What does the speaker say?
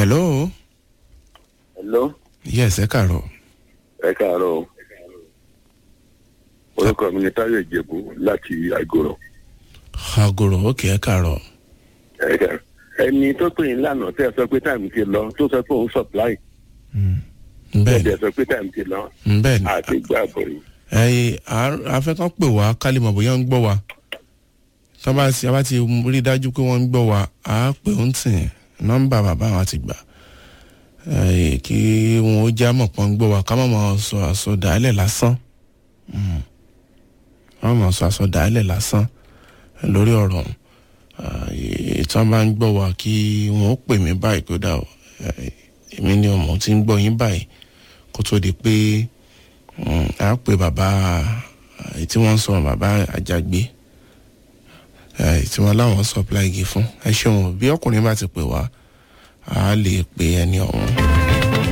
hello hello yes ẹ kàárọ̀ ẹ káàárọ̀ o orúkọ mi ni táyọ̀ ìjẹ̀bú láti àgọ́rọ̀ agoro òkè ẹ kàárọ̀ ẹ káàárọ̀. ẹni tó pè yín lánàá tẹ́ ẹ sọ pé táìmù ti lọ tó sọ pé òun supply bẹ́ẹ̀ tẹ́ ẹ sọ pé táìmù ti lọ ni bẹ́ẹ̀ ni àti gbàgbọ́ yìí. ẹyìn afẹ́kàn pè wá kálí mọ̀ bóyá ń gbọ́ wa tọ́ba tí a bá ti rí dájú pé wọ́n ń gbọ́ wa á pè ń tì nọ́mbà bàbá wa ti gbà ẹyìn kí wọn ó já mọ̀ pọ́n gbọ́ wa ká má máa sọ àsọdàálẹ̀ lásán Mm. ká má máa sọ àsọdàálẹ̀ lásán lórí ọ̀rọ̀ ọ̀hún. Ah, ìtàn bá ń gbọ́ wa kí wọn ó pè mí báyìí kó dà ó Eh, èmi ni ọmọ tí ń gbọ́ yín báyìí kó tó di pé Mm, a pe bàbá èyí tí wọ́n ń sọ bàbá àjàgbé èyí tí wọ́n láwọn supply igi fún ẹ ṣeun bí ọkùnrin bá ti pè wá a lè pe ẹni ọ̀hún.